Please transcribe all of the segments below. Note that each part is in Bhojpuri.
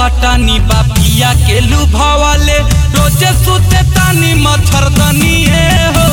कटानी बापिया के लुभावाले रोजे सुते तानी मच्छरदनी ए हो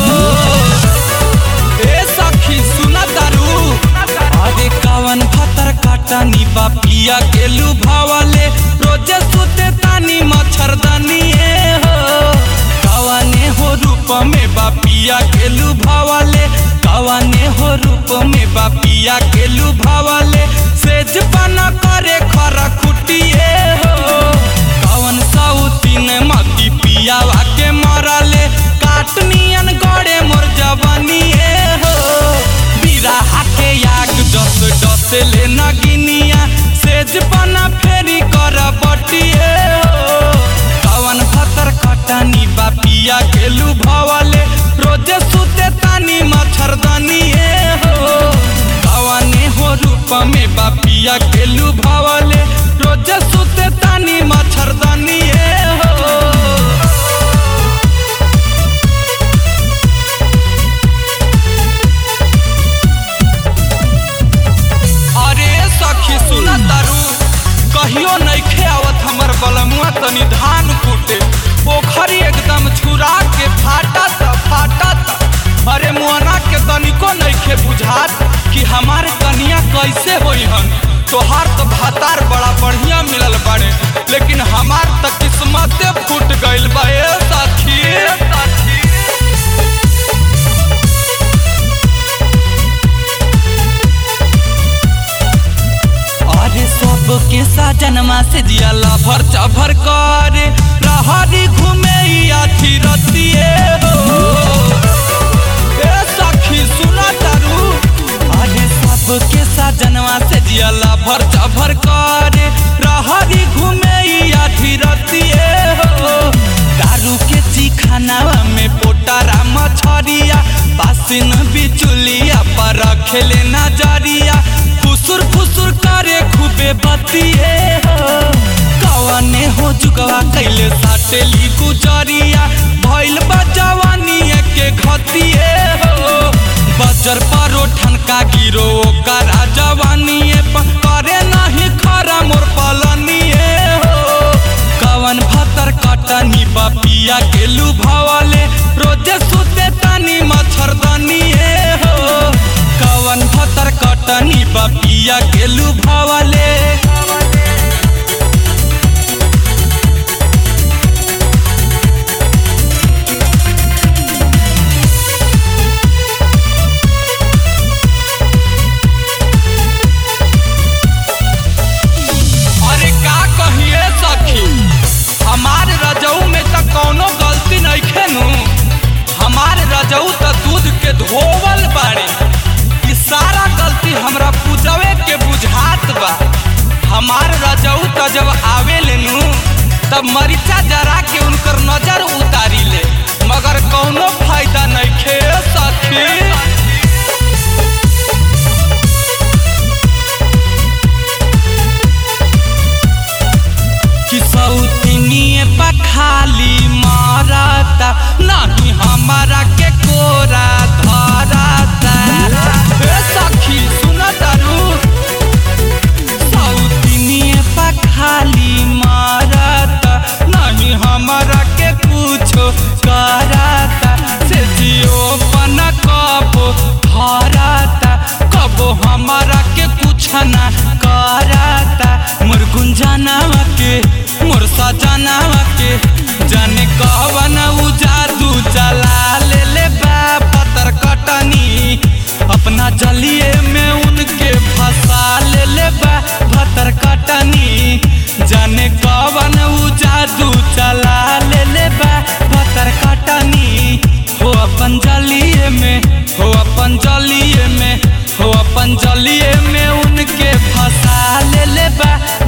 ए सखी सुना तारू अरे कावन भतर कटानी बापिया के लुभावाले रोजे सुते तानी मच्छरदनी ए हो कवाने हो रूप में बापिया के लुभावाले कवाने हो रूप में बापिया के लुभावाले सेज पाना करे खरा खुटिए हो कवन साउतीन मती पियावा के मरले काटनियन गड़े मोर जवानिए हो बिराहा के याग डस डस ले नगिनिया सेज पाना फेरी कर बटिए हो कवन भतर कटानी बापिया के लुभावाले रोजे सुते तानी मच्छरदानी ए हो कवने हो रूप में बापिया के लुभावाले रोजे सुते तानी मच्छरदानी ए हो अरे सखी सुना तारू कहियो नइखे आवत हमर बलमुआ तनी धान कूटे पोखरी एकदम छुरा के फाटा त फाटा त अरे मुआना के तनिको नइखे बुझात कि हमार कनिया कैसे होई हन तोहार तो भातार बड़ा बढ़िया मिलल बाड़े लेकिन हमार त किस्मते फूट गइल बा ए सखी ए सखी अरे सबके साजनमा से जिया लभर चभर करे रहरी घूमे अथी रतिए हो ए सखी सुना तारू अरे सबके साजनमा से जिया लभर चभर करे रहरी घूमे अथी रतिए हो दारू के चिखानावा में पोटारा मछरिया पासिन बिचुलिया पर रखेले नजरिया फुसुर फुसुर करे खूबे बतिए हो कवने हो जुगवा कैले साटेली गुजरिया भइल बा जवानी के घतिए हो बजर परो ठनका गिरो ओकरा जवानी करे नहीं खरा मोर पलनिए हो कवन भतर कटनी बपिया के लुभावाले रोजे सुते तानी मच्छरदानी ए हो कवन भतर कटनी बपिया के लुभावाले अरे का कहिए सखी हमार रजऊ में त कौनो गलती नइखे नु हमार रजऊ त दूध के धोवल बाड़े ई सारा गलती हमरा पूजवे के बुझात बा हमार रजऊ त जब आवे लेनु तब मरीचा जरा के उनकर नजर उतारी ले मगर कौनो फायदा नइखे सखी कि सौतनिए पखाली मारता नहीं हमारा के कोरा धरता ए सखी सुन तारू सौतनिए पखाली मारता नहीं हमारा के कुछो करता से जियो पन कबो धरता कबो हमारा के कुछ ना करता मोर गुंजनावा के मोर सजनावा के जाने कहवन उ जादू चला ले ले बा पतर कटनी अपना जलिए में उनके फंसा ले ले बा भतर कटनी जाने कवन उ जादू चला ले ले बा भतर कटनी हो अपन जलिए में हो अपन जलिए में हो अपन जलिए में उनके फंसा ले ले बा